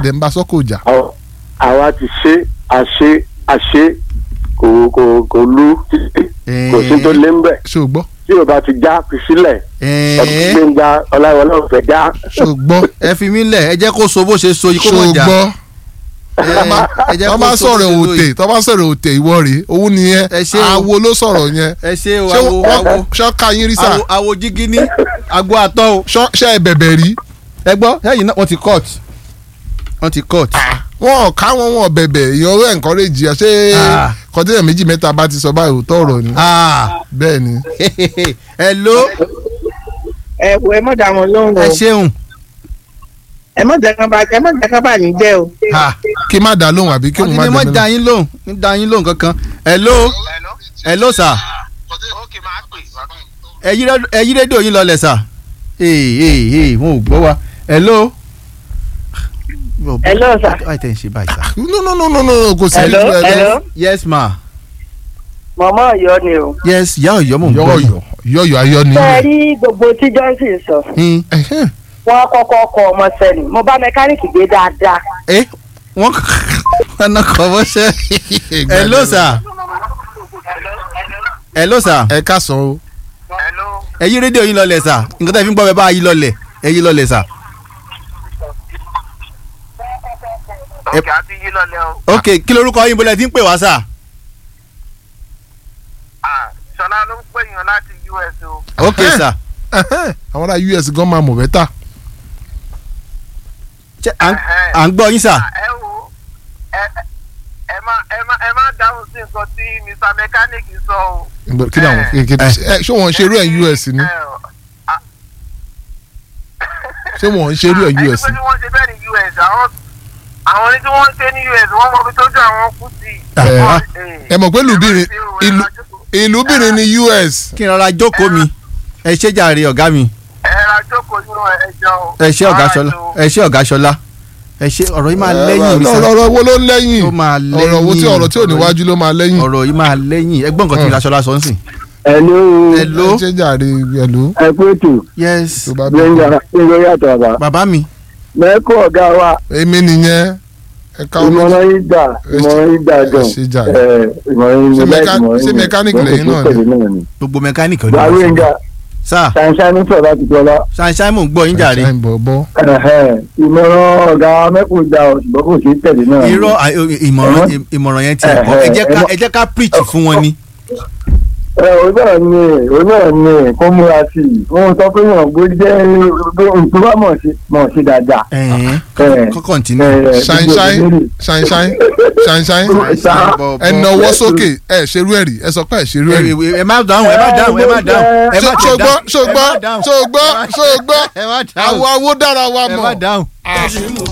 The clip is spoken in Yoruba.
dẹ̀ ń bá sọ́kò jà. Àwa- àwa ti ṣe àṣe àṣe kò kò kò lu títí kò sí tó lé ń bẹ̀ ṣé o gbọ́ tí o bá ti já fi sílẹ̀ ọdún ẹ̀ẹ́ gbẹ̀ngà ọláwọlé ò fẹ́ já. ṣé o gbọ́ ẹ fi mí lẹ̀ ẹ jẹ́ kó so bó ṣe so yìí kó ṣé o mọ̀ jà gbọ́ ẹ jẹ́ tọ́ kó bá so bó sọ̀rọ̀ ṣe so òtè yìí. tọ́ bá sọ̀rọ̀ òtè ìwọ rèé òun nìyẹn Ẹ ṣé o. àwo ló sọ̀rọ̀ yẹn ẹ ṣe o ṣé awo awo wọ́n ṣọ́ ká yín rí sà awo awo jígí ní agbo àtọ́ o. ṣọ́ ṣe é bẹ̀bẹ̀ rí ẹ gbọ́ ẹ̀yìn náà wọ́n ti cut wọ́n ti cut. wọn ò ká wọn wọn bẹ̀bẹ̀ èèyàn ó encourage ẹ ṣé Ah. kọ́ńtẹ́nà méjì mẹ́ta bá ti sọ báyìí òótọ́ ọ̀rọ̀ ni Ah. bẹ́ẹ̀ ni hello ẹ wo ẹ mọ̀ dá wọn lóhùn o ẹ ṣeun. ẹ mọ̀ jẹ́ kán bá ẹ mọ̀ jẹ́ kán bá yín jẹ́ o. Ah. kí má dá lóhùn àbí kí wọ́n òun ti má ní mọ́ dá da lóhùn. yín lóhùn ní da yín lóhùn kankan. hello hello sir ókè máa pè ẹ yí rédíò- ẹ yí rédíò yín lọlẹ̀ sir. ee ee ee wọn ò gbọ́ wa hello. Hello, sir. báyìí tẹ̀ ń ṣe báyìí sir. no no no no no kò sí Hello, ẹ- hello. yes ma mọ̀mọ́ ọ̀yọ́ ni o. yes ìyá ọ̀yọ́ mò ń gbọ́ yín. yọ̀yọ̀ yọ̀yọ̀ ayọ̀ ni. ṣé ẹ rí gbogbo tí johnson sọ Hmm. Ẹ̀hẹ́n. wọn kọ́kọ́ kọ ọmọ sẹ́ni mo bá mẹkáníìkì gbé dáadáa. ẹ wọ́n kọ́nà kọ́ bọ́ ṣẹ́. hello sir hello sir ẹ ká sọ o. hello ẹ yí rédíò yín lọlẹ̀ sir nǹkan tẹ́ fi ń gbọ́ bẹ́ẹ̀ bá yí lọlẹ̀ ẹ yí lọlẹ̀ sir. ókè àti yí lọlẹ o ok kí lorúkọ yín bọ́lẹ̀ tí ń pè wá sir. Ah, ṣọlá ló ń pè yàn láti us o ok sir. Ẹ̀hẹ́n. àwọn ará us gan máa mọ̀ bẹ́tà. Ṣé à ń- à ń gbọ́ yín sir. Ah, ẹ wo ẹ ẹ- ẹ má ẹ má ẹ má dáhùn sí nǹkan tí mr mechanic sọ o. Ìgbà- kí ni àwọn kékeré ẹ ṣé wọn ń ṣerú ẹ̀ us ni Ẹ, ah, ṣé wọn ń ṣerú ẹ̀ us ẹni ni. pé wọ́n ṣe bẹ́ẹ̀ ní us àwọn àwọn ní tí wọ́n ń ṣe ní us wọ́n mọ ibi tójú àwọn kú sí. Ẹ, Wọ́n- ẹ mọ̀ pé ìlúbìnrin ẹ má ṣe o, ẹ ìlú má jókòó. ìlúbìnrin ni us. kí n rọra jókòó mi ẹ ṣé jàre ọ̀gá mi ẹ ra jókòó nínú ẹjọ́ o. ẹ ṣé ọ̀gá ṣọlá ẹ ṣé ọ̀gá ṣọlá ẹ ṣé ọ̀rọ̀ yìí máa lẹ́yìn mi ọ̀rọ̀ sir ọ̀rọ̀ wo ló ń lẹ́yìn Ó máa ọ̀rọ̀ wo tí lẹ́yìn. ọ̀rọ̀ tí ò níwájú ló máa lẹ́yìn. ọ̀rọ̀ yìí máa lẹ́yìn ẹgbọ́n nǹkan tí Hmm. ìlàṣọlá sọ ń sìn. hello hello ẹ ṣe jàre ẹ̀lú. ẹ kú ètò yes tó bá gbẹ̀ngà bẹ̀rẹ̀. gbẹ̀ngà yàtọ̀ àbá bàbá mi mẹ́kọ̀ ọ̀gá wa èmi nìyẹn ẹ ká ọmọ ìmọ̀ràn yín gbà ìmọ̀ràn yín gbà ẹ gan ṣe jàre. ẹ, ìmọ̀ràn yín Ṣé mo like mẹká- ìmọ̀ràn ṣé yín mechanic Wọ́n kò lẹ́yìn sí náà ni? pẹ̀lú náà ni. gbogbo mẹkáníìkì wà á ọdún gbẹ̀ngà sá ṣàǹṣàǹ sọ̀rọ̀ láti tọ́lá ṣàǹṣàǹ mò ń gbọ́ yín jàre Ṣáìn bọ̀ bọ́. ìmọ̀ràn ọ̀gá mẹ́kùn gbà ọ̀ ṣùgbọ́n kò sí tẹ̀lé náà ni. irọ́ à- ìmọ̀ràn ìmọ̀ràn yẹn ti ẹ̀ kọ́ ẹ jẹ́ ká ẹ jẹ́ ká preach fún wọn ni. ẹ òun náà ni òun náà ni kó múra sí i wọn sọ pé wọn gbó jẹ́ nǹkan bá mọ̀ sí mọ̀ sí dáadáa. ẹ̀ẹ́n Ẹ, kọ́ kọ́ntínú. ẹ, Ṣáìn gbogbo ṣáìn ìbéèrè. ṣáìn ṣáìn ṣáìn ṣáìn Ṣá- ẹ nawọ́ sókè ẹ ṣerú ẹ̀ rí ẹ sọ pé ẹ ṣerú ẹ̀ rí. ẹ má dáhùn ẹ má dáhùn ẹ má dáhùn ẹ má tẹ̀ ṣògbọ́ dáhùn ṣògbọ́ ẹ má dáhùn ṣògbọ́ ṣògbọ́ ẹ má dáhùn àwọn awo dára wa ẹ má mọ̀. dáhùn.